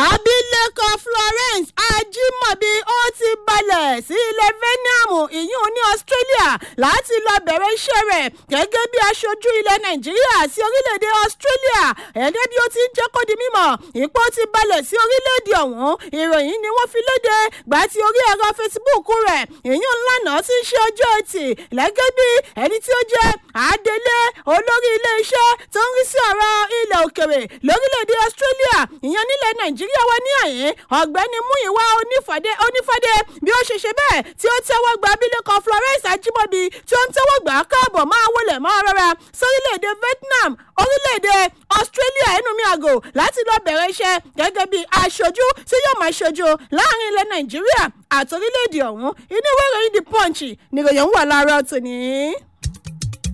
abilékọ florence ajimobi ó ti balẹ̀ sí ilẹ̀ vietnam ìyún ní australia láti lọ bẹ̀rẹ̀ iṣẹ́ rẹ̀ gẹ́gẹ́ bí aṣojú ilẹ̀ nàìjíríà sí orílẹ̀-èdè australia ẹ̀gẹ́ bí ó ti ń jẹ́ kó di mímọ̀ ipò ti balẹ̀ sí orílẹ̀-èdè ọ̀hún ìròyìn ni wọ́n fi léde gbà tí orí ẹ̀rọ facebook rẹ̀ ìyún lánàá ti ń ṣe ọjọ́ ẹtì lẹ́gẹ́ bí ẹni tí ó jẹ́ adelé olórí ilé-iṣẹ́ tó ń rí sí ọ̀rọ̀ ilẹ̀ òkèrè lórílẹ̀‐èdè australia ìyẹn nílẹ̀ nàìjíríà wà ní àyín ọ̀gbẹ́ni múyìwá onífàdé onífàdé bí ó ṣe ṣe bẹ́ẹ̀ tí ó tẹ́wọ́ gba abilékọ florence ajímọ́bi tí ó ń tẹ́wọ́ gbà á káàbọ̀ máa wọlé máa rọra sórílẹ̀‐èdè vietnam orílẹ̀‐èdè australia ẹnu mi àgò láti lọ bẹ̀rẹ̀ iṣẹ́ gẹ́gẹ́ bí aṣojú tí yóò máa ṣojú láàrin ilẹ̀ nàìjíríà àti orílẹ̀‐èdè ọ̀hún inú ìwé ìròyìn the punch nìròyìn wà láàárọ̀ tòní.